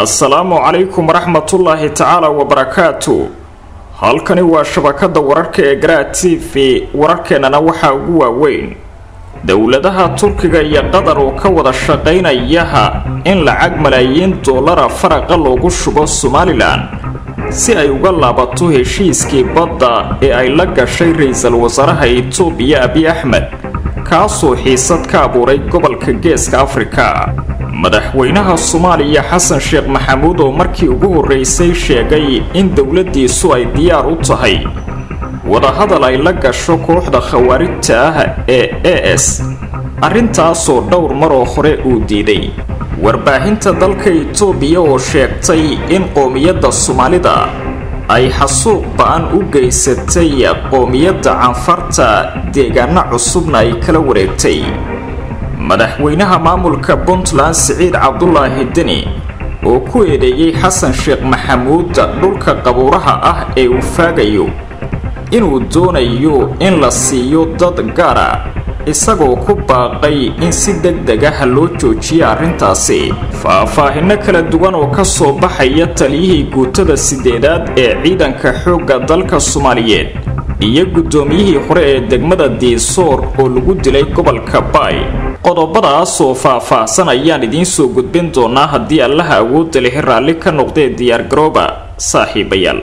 assalaamu calaykum waraxmatullaahi tacaala wabarakaatu halkani waa shabakada wararka ee garaa t v wararkeennana waxaa ugu waaweyn dowladaha turkiga iyo qatar oo ka wada shaqaynayaha in lacag malaayiin doolara faraqa loogu shubo somalilan si ay uga laabato heshiiskii badda ee ay la gashay ra-iisul wasaaraha itoobiya abiy axmed kaasoo xiisad ka abuuray gobolka geeska afrika madaxweynaha soomaaliya xasan sheekh maxamuud oo markii ugu horreysay sheegay in dowladdiisu ay diyaar u tahay wadahadal ay la gasho kooxda khawaarijta ah ee e s arrintaasoo dhowr maroo hore uu diiday warbaahinta dalka itoobiya oo sheegtay in qoomiyadda soomaalida ay xasuuq ba-an u geysatay qoomiyadda canfarta deegaano cusubna ay kala wareegtay madaxweynaha maamulka puntland siciid cabdulaahi deni oo ku eedeeyey xasan sheekh maxamuud dhulka qabuuraha ah ee uu faagayo inuu doonayo in la siiyo dad gaara isagoo ku baaqay in si deg deg ah loo joojiya arrintaasi faahfaahinno kala duwan oo ka soo baxaya taliyihii guutada sideedaad ee ciidanka xoogga dalka soomaaliyeed iyo guddoomiyihii hore ee degmada diisoor oo lagu dilay gobolka baay qodobadaas oo faah-faahsan ayaan idiin soo gudbin doonaa haddii allaha awoodda lehi raalli ka noqdee diyaargarooba saaxiibayaal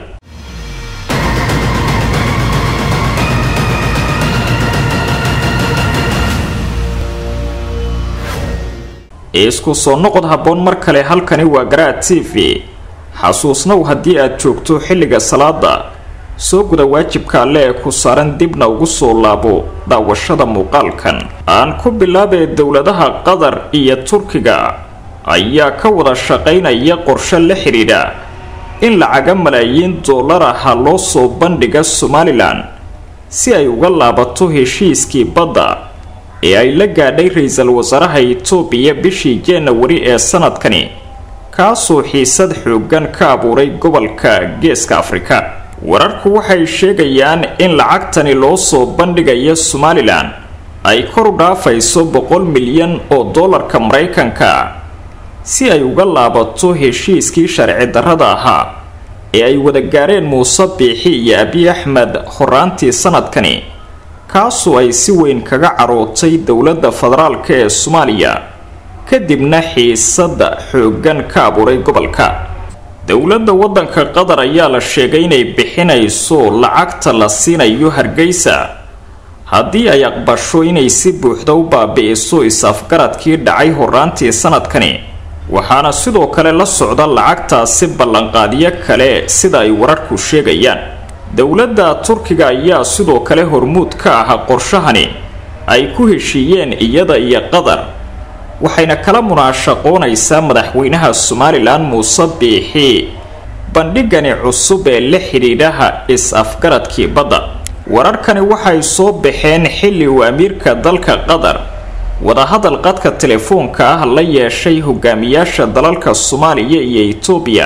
isku soo noqod habboon mar kale halkani waa garaa t v xasuusnow haddii aad joogto xilliga salaada soo guda waajibka alle ee ku saaran dibna ugu soo laabo daawashada muuqaalkan aan ku bilaabee dowladaha qatar iyo turkiga ayaa ka wada shaqaynaya qorshe la xidhiidha in lacaga malaayiin dollar aha loo soo bandhiga somalilan si ay uga laabato heshiiskii badda ee ay la gaadhay ra-iisul wasaaraha itoobiya bishii januari ee sanadkani kaasoo xiisad xooggan ka abuuray gobolka geeska afrika wararku waxay sheegayaan in lacagtani loo soo bandhigaya somalilan ay kor u dhaafayso boqol milyan oo dollarka maraykanka si ay uga laabato heshiiskii sharci darrada ahaa ee ay wada gaareen muuse biixi iyo abiy axmed horaantii sanadkani kaasoo ay si weyn kaga carootay dowladda federaalka ee soomaaliya kadibna xiisada xooggan ka abuuray gobolka dowladda waddanka qatar ayaa la sheegay inay bixinayso lacagta la siinayo hargeysa haddii ay aqbasho inay si buuxda u baabi'iso is-afgaradkii dhacay horaantii sanadkani waxaana sidoo kale la socda lacagtaasi ballanqaadyo kale sida ay wararku sheegayaan dowladda turkiga ayaa sidoo kale hormuud ka ah qorshahani ay ku heshiiyeen iyada iyo qatar waxayna kala munaashaqoonaysaa madaxweynaha somalilan muuse biixi bandhigani cusub ee la xidhiidhaha is-afgaradkii badda wararkani waxay soo baxeen xilli uu amiirka dalka qatar wadahadal qadka telefoonka ah la yeeshay hogaamiyaasha dalalka soomaaliya iyo itoobiya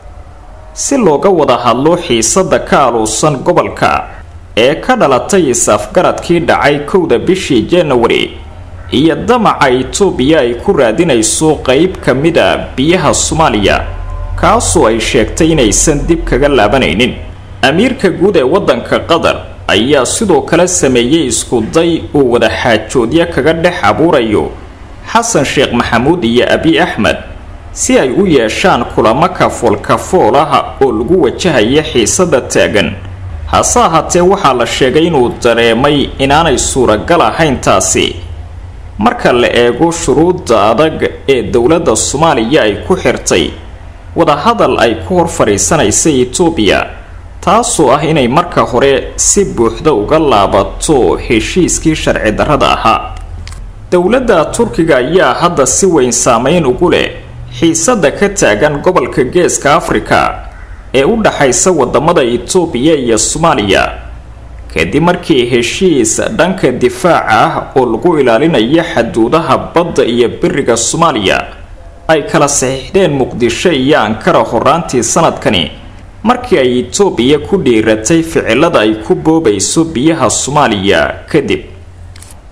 si looga wada hadlo xiisada ka aluusan gobolka ee ka dhalatay is-afgaradkii dhacay kowda bishii januari iyo damaca itoobiya ay ku raadinayso qeyb ka mida biyaha soomaaliya kaasoo ay sheegtay inaysan dib kaga laabanaynin amiirka guud ee waddanka qatar ayaa sidoo kale sameeyey iskuday uu wada xaajoodyo kaga dhex abuurayo xasan sheekh maxamuud iyo abiy axmed si ay u yeeshaan kulamo kafool kafool ah oo lagu wajahaya xiisada taagan hase ahaatee waxaa la sheegay inuu dareemay inaanay suuragal ahayn taasi marka la eego shuruudda adag ee dowladda soomaaliya ay ku xirtay wadahadal ay ku hor fadhiisanaysa itoobiya taasoo ah inay marka hore si buuxda uga laabato heshiiskii sharci darrada ahaa dowladda turkiga ayaa hadda si weyn saameyn ugu leh xiisada ka taagan gobolka geeska afrika ee u dhaxaysa wadamada itoobiya iyo soomaaliya kadib markii heshiis dhanka difaaca ah oo lagu ilaalinayo xaduudaha badda iyo biriga soomaaliya ay kala saxiixdeen muqdisho iyo ankara horaantii sanadkani markii ay itoobiya ku dhiiratay ficilada ay ku boobayso biyaha soomaaliya kadib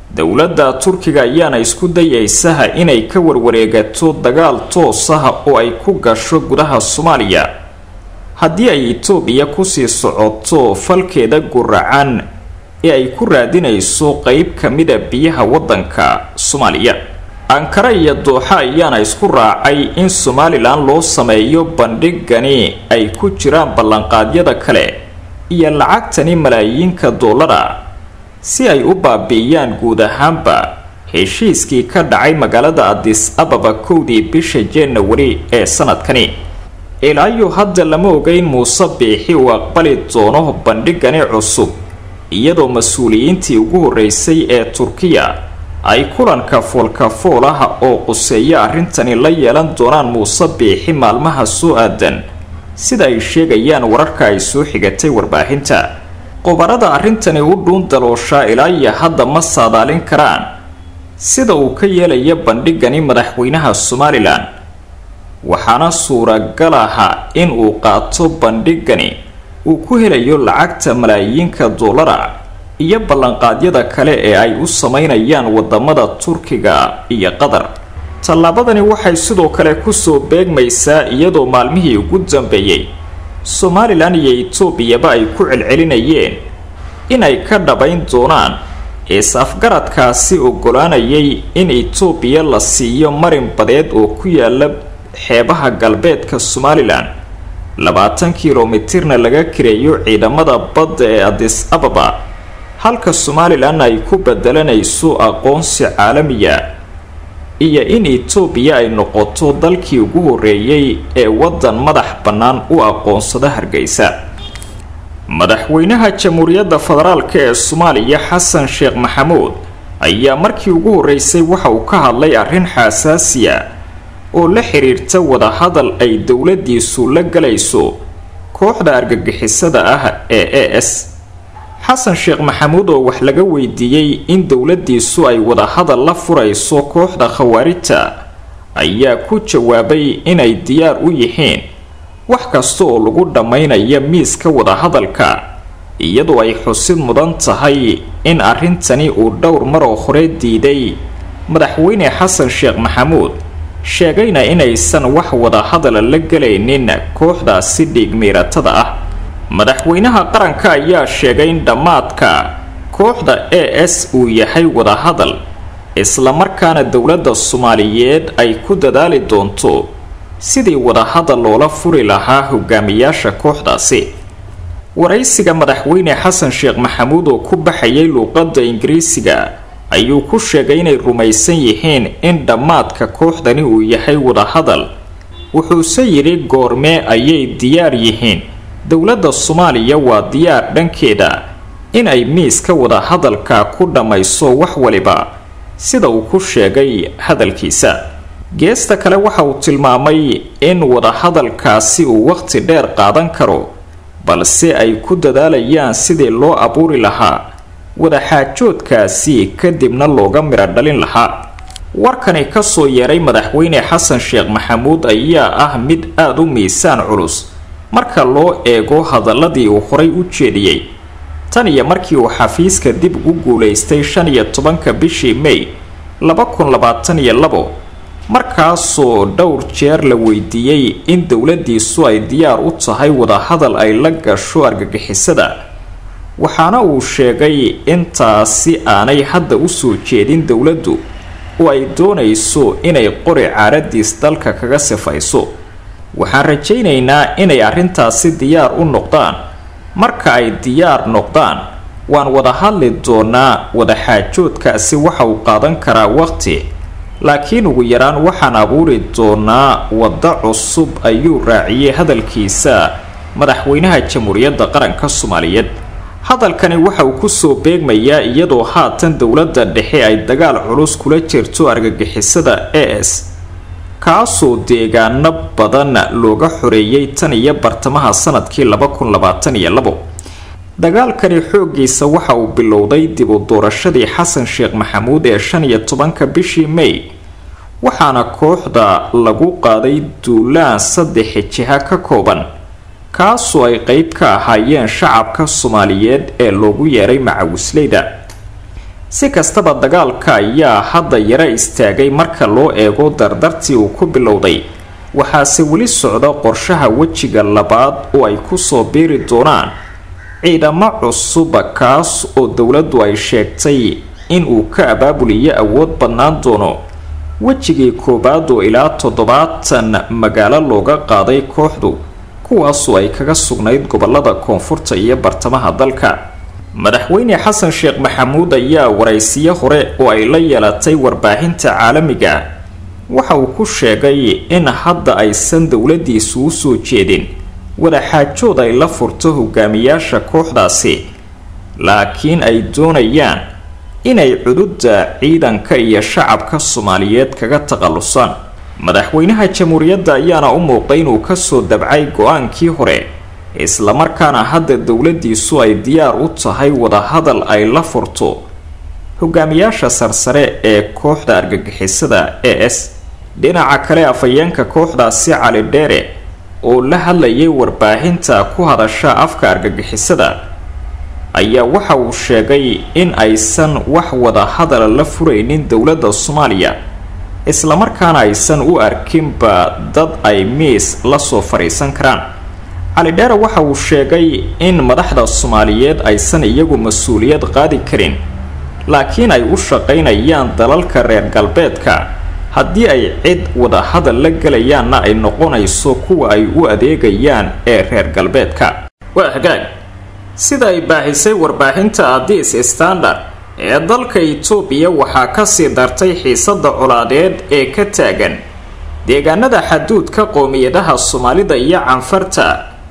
dowladda turkiga ayaana isku dayaysaha inay ka warwareegato dagaal toosaha oo ay ku gasho gudaha soomaaliya haddii ay itoobiya kusii socoto falkeeda guracan ee ay ku raadinayso qeyb ka mida biyaha waddanka soomaaliya ankara iyo dooxa ayaana isku raacay in somalilan loo sameeyo bandhigani ay ku jiraan ballanqaadyada kale iyo lacagtani malaayiinka doolara si ay u baabi'iyaan guud ahaanba heshiiskii ka dhacay magaalada adis ababa kowdii bisha januari ee sanadkani ilaayo hadda lama ogeyn muuse biixi uu aqbali doono bandhigani cusub iyadoo mas-uuliyiintii ugu horreysay ee turkiya ay kulanka foolkafoolaha oo quseeya arrintani la yeelan doonaan muuse biixi maalmaha soo aadan sida ay sheegayaan wararka ay soo xigatay warbaahinta qobarada arrintani u dhuun dalooshaa ilaa iyo hadda ma saadaalin karaan sida uu ka yeelaya bandhigani madaxweynaha somalilan waxaana suuragal aha in uu qaato bandhigani uu ku helayo lacagta malaayiinka doolara iyo ballanqaadyada kale ee ay u sameynayaan wadamada turkiga iyo qatar tallaabadani waxay sidoo kale kusoo beegmaysaa iyadoo maalmihii ugu dambeeyey somalilan iyo etoobiyaba ay ku celcelinayeen inay ka dhabayn doonaan is-afgaradkaasi ogolaanayay in etoobiya la siiyo marin badeed oo ku yaala xeebaha galbeedka somalilan labaatan kilomitirna laga kireeyo ciidamada badda ee adis ababa halka somalilan ay ku bedelanayso aqoonsi caalamiya iyo in etoobiya ay noqoto dalkii ugu horreeyey ee waddan madax bannaan u aqoonsada hargeysa madaxweynaha jamhuuriyadda federaalk ee soomaaliya xasan sheekh maxamuud ayaa markii ugu horreysay waxa uu ka hadlay arrin xasaasiya oo la xiriirta wadahadal ay dowladiisu la galayso kooxda argagixisada ah ee e s xasan sheekh maxamuud oo wax laga weydiiyey in dowladiisu ay wadahadal la furayso kooxda khawaarijta ayaa ku jawaabay inay diyaar u yihiin wax kasta oo lagu dhammaynaya miiska wadahadalka iyadoo ay xusid mudan tahay in arrintani uu dhowr maroo hore diiday madaxweyne xasan sheekh maxamuud sheegayna inaysan wax wadahadala la gelaynin kooxdaasi dhiigmiiratada ah madaxweynaha qaranka ayaa sheegay in dhammaadka kooxda e s uu yahay wadahadal islamarkaana dowladda soomaaliyeed ay ku dadaali doonto sidii wadahadal loola furi lahaa hogaamiyaasha kooxdaasi waraysiga madaxweyne xasan sheekh maxamuud oo ku baxayay luuqadda ingiriisiga ayuu ku sheegay inay rumaysan yihiin in dhammaadka kooxdani uu yahay wadahadal wuxuuse yidhi goormee ayay diyaar yihiin dowladda soomaaliya waa diyaar dhankeeda inay miiska wadahadalka ku dhammayso wax waliba sida uu ku sheegay hadalkiisa geesta kale waxa uu tilmaamay in wadahadalkaasi uu waqti dheer qaadan karo balse ay ku dadaalayaan sidii loo abuuri lahaa wadaxaajoodkaasi kadibna looga midho dhalin lahaa warkani kasoo yeeray madaxweyne xasan sheekh maxamuud ayaa ah mid aada u miisaan culus marka loo eego hadaladii uu horay u jeediyey tan iyo markii uu xafiiska dib ugu guulaystay shan iyo tobanka bishii may laba kun labaatan iyo labo markaasoo dhowr jeer la weydiiyey in dowladiisu ay diyaar u tahay wadahadal ay la gasho argagixisada waxaana uu sheegay intaasi aanay hadda usoo jeedin dowladdu oo ay doonayso inay qori caaradiis dalka kaga sifayso waxaan rajaynaynaa inay arrintaasi diyaar u noqdaan marka ay diyaar noqdaan waan wada hadli doonaa wadaxaajoodkaasi waxa uu qaadan karaa waqti laakiin ugu yaraan waxaan abuuri doonaa waddo cusub ayuu raaciyey hadalkiisa madaxweynaha jamhuuriyadda qaranka soomaaliyeed hadalkani waxa uu kusoo beegmayaa iyadoo haatan dowladda dhexe ay dagaal culus kula jirto argagixisada e s kaasoo deegaano badan looga xoreeyey tan iyo bartamaha sanadkii laba kun labaatan iyo labo dagaalkani xooggiisa waxa uu bilowday dib u doorashadii xasan sheekh maxamuud ee shan iyo tobanka bishii may waxaana kooxda lagu qaaday duulaan saddex jiha ka kooban kaasoo ay qeyb ka ahaayeen shacabka soomaaliyeed ee loogu yeeray macawisleyda si kastaba dagaalka ayaa hadda yara istaagay marka loo eego dardartii uu ku bilowday waxaase weli socda qorshaha wejiga labaad oo ay kusoo biiri doonaan ciidamo cusuba kaas oo dowladdu ay sheegtay inuu ka abaabuliyo awood badnaan doono wejigii koowaad oo ilaa toddobaatan magaalo looga qaaday kooxdu kuwaasoo ay kaga sugnayd gobolada koonfurta iyo bartamaha dalka madaxweyne xasan sheekh maxamuud ayaa waraysiyo hore oo ay la yeelatay warbaahinta caalamiga waxa uu ku sheegay in hadda aysan dowladiisu u soo jeedin wadaxaajood ay la furto hogaamiyaasha kooxdaasi laakiin ay doonayaan inay cududda ciidanka iyo shacabka soomaaliyeed kaga takhallusaan madaxweynaha jamhuuriyadda ayaana u muuqday inuu kasoo dabcay go-aankii hore islamarkaana hadda dowladiisu ay diyaar u tahay wadahadal ay la furto hogaamiyaasha sarsare ee kooxda argagixisada e s dhinaca kale afhayeenka kooxdaasi cali dheere oo la hadlayay warbaahinta ku hadasha afka argagixisada ayaa waxa uu sheegay in aysan wax wada hadala la furaynin dowladda soomaaliya islamarkaana aysan u arkinba dad ay miis lasoo fadhiisan karaan cali dheere waxa uu sheegay in madaxda soomaaliyeed aysan iyagu mas-uuliyad qaadi karin laakiin ay u shaqaynayaan dalalka reer galbeedka haddii ay cid wada hadal la gelayaanna ay noqonayso kuwa ay u adeegayaan ee reer galbeedka waa hagaag sida ay baahisay warbaahinta adis standard ee dalka itoobiya waxaa kasii dartay xiisada colaadeed ee ka taagan deegaanada xaduudka qowmiyadaha soomaalida iyo canfarta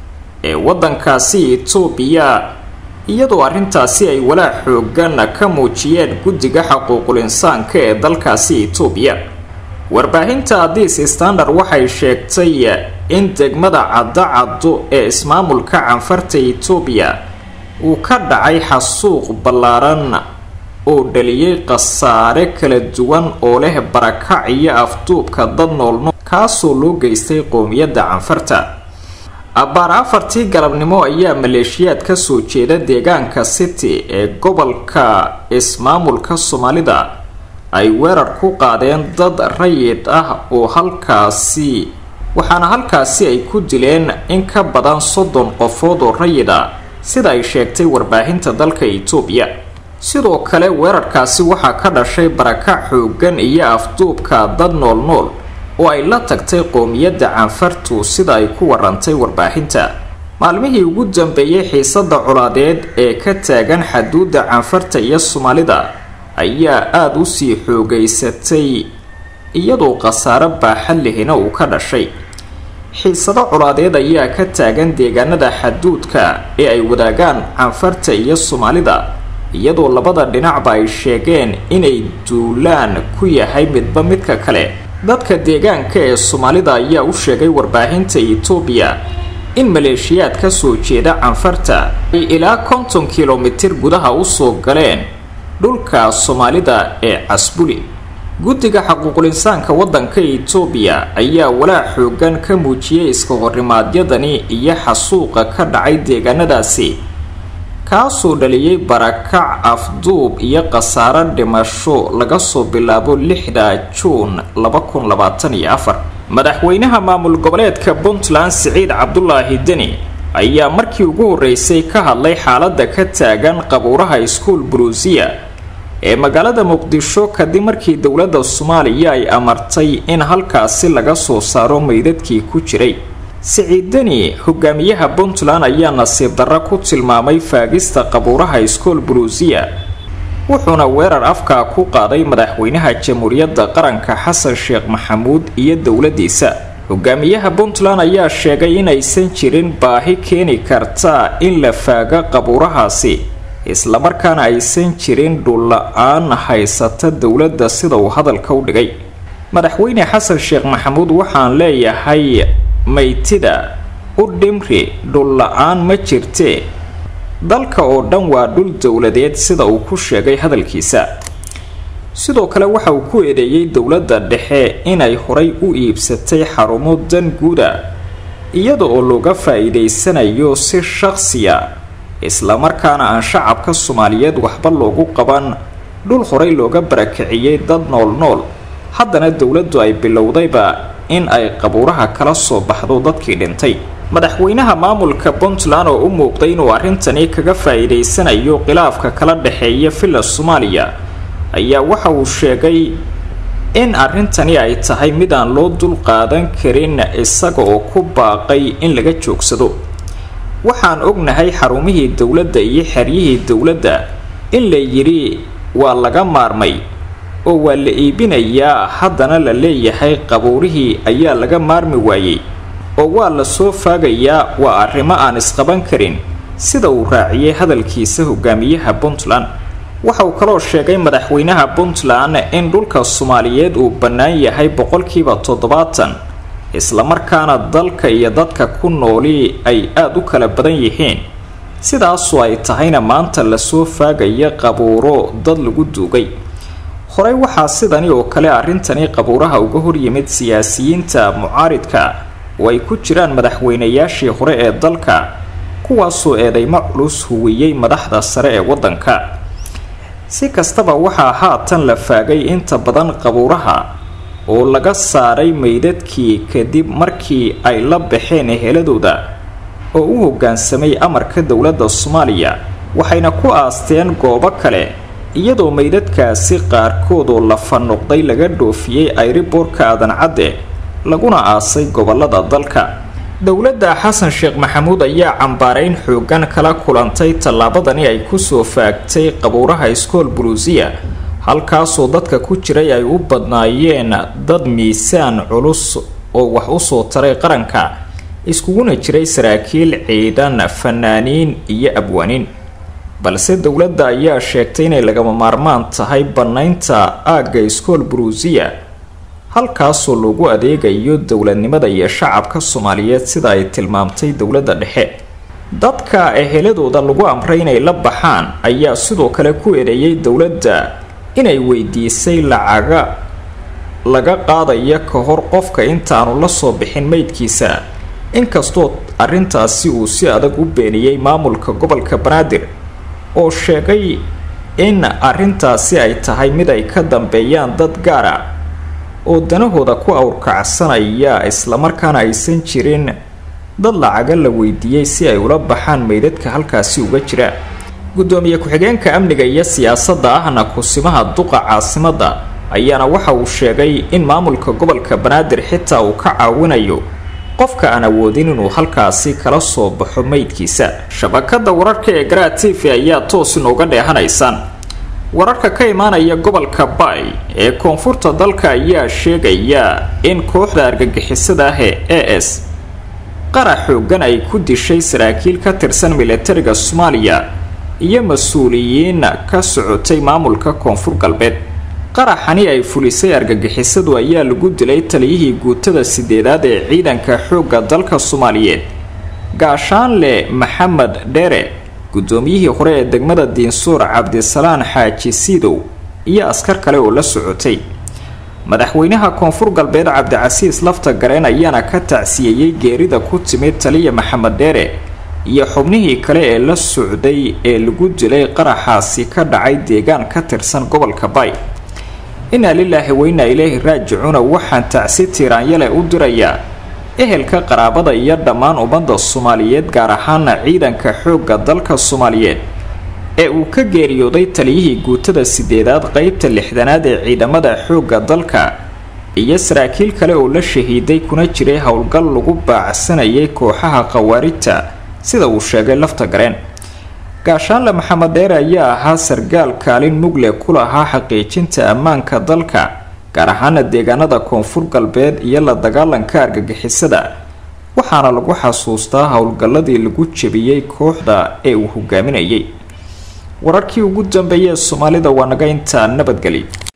ee wadankaasi itoobiya iyadoo arrintaasi ay walaac xoogan ka muujiyeen guddiga xaquuqul insaanka ee dalkaasi itoobiya warbaahinta adis standard waxay sheegtay in degmada caddo-caddo ee ismaamulka canfarta itoobiya uu ka dhacay xasuuq ballaaran oo dhaliyay khasaare kala duwan oo leh barakac iyo afduubka dad noolnool kaasoo loo geystay qowmiyadda canfarta abbaar afartii galabnimo ayaa maleeshiyaad kasoo jeeda deegaanka city ee gobolka ismaamulka soomaalida ay weerar ku qaadeen dad rayid ah oo halkaasi waxaana halkaasi ay ku dileen in ka badan soddon qofood oo rayid ah sida ay sheegtay warbaahinta dalka itoobiya sidoo kale weerarkaasi waxaa ka dhashay barakac xoogan iyo afduubka dad nool nool oo ay la tagtay qowmiyadda canfartu sida ay ku warantay warbaahinta maalmihii ugu dambeeyey xiisada colaadeed ee ka taagan xaduudda canfarta iyo soomaalida ayaa aada usii xoogaysatay iyadoo khasaare baaxad lehina uu ka dhashay xiisado colaadeed ayaa ka taagan deegaanada xaduudka ee ay wadaagaan canfarta iyo soomaalida iyadoo labada dhinacba ay sheegeen inay duulaan ku yahay midba midka kale dadka deegaanka ee soomaalida ayaa u sheegay warbaahinta itoobiya in maleeshiyaad ka soo jeeda canfarta ay ilaa konton kilomitir gudaha usoo galeen dhulka soomaalida ee casbuli guddiga xaquuqul insaanka waddanka itoobiya ayaa walaac xoogan ka muujiyay iska horrimaadyadani iyo xasuuqa ka dhacay deegaanadaasi kaasoo dhaliyay barakac afduub iyo khasaaro dhimasho laga soo bilaabo lixda juun laba kun labaatan iyo afar madaxweynaha maamul goboleedka puntland siciid cabdulaahi deni ayaa markii ugu horreysay ka hadlay xaaladda ka taagan qabuuraha iskuol buruusiya ee magaalada muqdisho kadib markii dowladda soomaaliya ay amartay in halkaasi laga soo saaro meydadkii ku jiray siciidani hogaamiyaha puntland ayaa nasiib darro ku tilmaamay faagista qabuuraha iskool buruusiya wuxuuna weerar afkaa ku qaaday madaxweynaha jamhuuriyadda qaranka xasan sheekh maxamuud iyo dowladiisa hogaamiyaha puntland ayaa sheegay inaysan jirin baahi keeni karta in la faago qabuurahaasi islamarkaana aysan jirin dhulla-aan haysata dowladda sida uu hadalka u dhigay madaxweyne xasan sheekh maxamuud waxaan leeyahay maytida u dhimri dhulla-aan ma jirtee dalka oo dhan waa dhul dowladeed sida uu ku sheegay hadalkiisa sidoo kale waxa uu ku eedeeyey dowladda dhexe inay horay u iibsatay xarumo dan guuda iyada oo looga faa-iideysanayo si shaqsiya islamarkaana aan shacabka soomaaliyeed waxba loogu qaban dhul horey looga barakiciyey dad nool nool haddana dowladdu ay bilowdayba in ay qabuuraha kala soo baxdo dadkii dhintay madaxweynaha maamulka puntland oo u muuqday inuu arrintani kaga faa-iideysanayo khilaafka kala dhexeeya villa soomaaliya ayaa waxa uu sheegay in arrintani ay tahay mid aan loo dul qaadan karin isaga oo ku baaqay in laga joogsado waxaan ognahay xarumihii dowladda iyo xeryihii dowladda in la yidhi waa laga maarmay oo waa la iibinayaa haddana la leeyahay qabuurihii ayaa laga maarmi waayey oo waa la soo faagayaa waa arrimo aan isqaban karin sida uu raaciyey hadalkiisa hogaamiyaha puntland waxa uu kaloo sheegay madaxweynaha puntland in dhulka soomaaliyeed uu bannaan yahay boqolkiiba toddobaatan islamarkaana dalka iyo dadka ku nooli ay aada u kala badan yihiin sidaasoo ay tahayna maanta lasoo faagaya qabuuro dad lagu duugay horey waxaa sidani oo kale arrintani qabuuraha uga horyimid siyaasiyiinta mucaaridka oo ay ku jiraan madaxweynayaashii hore ee dalka kuwaasoo eedeymo culus huwiyey madaxda sare ee waddanka si kastaba waxaa haatan la faagay inta badan qabuuraha oo laga saaray meydadkii kadib markii ay la baxeen eheladooda oo u hoggaansamay amarka dowladda soomaaliya waxayna ku aasteen goobo kale iyadoo meydadkaasi qaarkood oo lafa noqday laga dhoofiyey ayriboorka aadan cadde laguna aasay gobolada dalka dowladda xasan sheekh maxamuud ayaa cambaareyn xoogan kala kulantay tallaabadani ay kusoo faagtay qabuuraha iskool buluusiya halkaasoo dadka ku jiray ay u badnaayeen dad miisaan culus oo wax usoo taray qaranka iskuguna jiray saraakiil ciidan fanaaniin iyo abwaaniin balse dowladda ayaa sheegtay inay lagama maarmaan tahay bannaynta aagga iskool buruusiya halkaasoo lagu adeegayo dowladnimada iyo shacabka soomaaliyeed sida ay tilmaamtay dowladda dhexe dadka eheladooda lagu amray inay la baxaan ayaa sidoo kale ku eedeeyay dowladda inay weydiisay lacaga laga qaadaya ka hor qofka intaanu la soo bixin meydkiisa inkastoo arrintaasi uu si adag u beeniyey maamulka gobolka banaadir oo sheegay in arrintaasi ay tahay mid ay ka dambeeyaan dad gaara oo danahooda ku awrkacsanaya islamarkaana aysan jirin dad lacaga la weydiiyey si ay ula baxaan meydadka halkaasi uga jira gudoomiye ku-xigeenka amniga iyo siyaasadda ahna kusimaha duqa caasimadda ayaana waxa uu sheegay in maamulka gobolka banaadir xitaa uu ka caawinayo qofka aan awoodin inuu halkaasi kala soo baxo meydkiisa shabakada wararka ee garaa t v ayaa toos inooga dheehanaysaan wararka ka imaanaya gobolka bay ee koonfurta dalka ayaa sheegaya in kooxda argagixisada ah ee a s qara xoogan ay ku dishay saraakiil ka tirsan milatariga soomaaliya iyo mas-uuliyiin ka socotay maamulka koonfur galbeed qaraxani ay fulisay argagixisadu ayaa lagu dilay taliyihii guutada sideedaad ee ciidanka xoogga dalka soomaaliyeed gaashaanle maxamed dheere guddoomiyihii hore ee degmada diinsuur cabdisalaan xaaji siidow iyo askar kale oo la socotay madaxweynaha koonfur galbeed cabdicasiis lafta gareen ayaana ka tacsiyeeyey geerida ku timid taliya maxamed dheere iyo xubnihii kale ee la socday ee lagu dilay qaraxaasi ka dhacay deegaan ka tirsan gobolka bay inaa lilaahi weyna ilaahi raajicuuna waxaan tacsi tiiraanyale u dirayaa ehelka qaraabada iyo dhammaan ummadda soomaaliyeed gaar ahaana ciidanka xoogga dalka soomaaliyeed ee uu ka geeriyooday taliyihii guutada sideedaad qeybta lixdanaad ee ciidamada xoogga dalka iyo saraakiil kale oo la shahiiday kuna jiray howlgal lagu baacsanayay kooxaha khawaarijta sida uu sheegay lafta gareen gaashaanle maxamed dheere ayaa ahaa sargaal kaalin mugle ku lahaa xaqiijinta ammaanka dalka gaar ahaana deegaanada koonfur galbeed iyo la dagaalanka argagixisada waxaana lagu xasuustaa howlgalladii lagu jebiyey kooxda ee uu hogaaminayay wararkii ugu dambeeyay ee soomaalida waa naga intaa nabadgeli